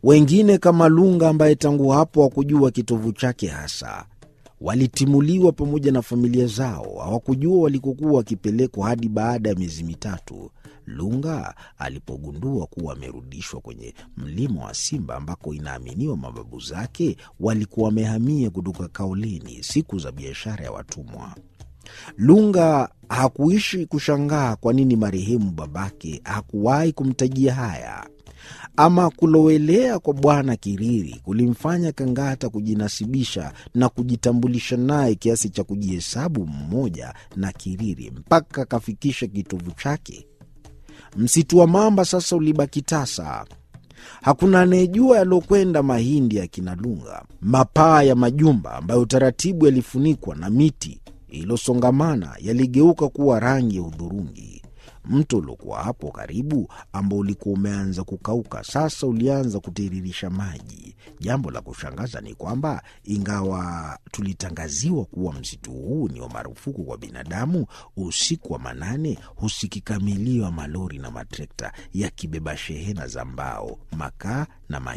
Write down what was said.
Wengine kama Lunga ambaye tangu hapo hakujua kitovu chake hasa, walitimuliwa pamoja na familia zao. Hawakujua walikokuwa wakipelekwa hadi baada ya miezi mitatu Lunga alipogundua kuwa amerudishwa kwenye mlima wa Simba ambako inaaminiwa mababu zake walikuwa wamehamia kutoka Kaolini siku za biashara ya watumwa. Lunga hakuishi kushangaa kwa nini marehemu babake hakuwahi kumtajia haya. Ama kulowelea kwa Bwana Kiriri kulimfanya Kangata kujinasibisha na kujitambulisha naye kiasi cha kujihesabu mmoja na Kiriri mpaka akafikisha kitovu chake. Msitu wa mamba sasa ulibaki tasa. Hakuna anayejua yaliokwenda mahindi ya kina Lunga. Mapaa ya majumba ambayo taratibu yalifunikwa na miti iliyosongamana yaligeuka kuwa rangi ya udhurungi. Mto uliokuwa hapo karibu, ambao ulikuwa umeanza kukauka, sasa ulianza kutiririsha maji. Jambo la kushangaza ni kwamba ingawa tulitangaziwa kuwa msitu huu ni wa marufuku kwa binadamu, usiku wa manane husikika milio ya malori na matrekta yakibeba shehena za mbao, makaa na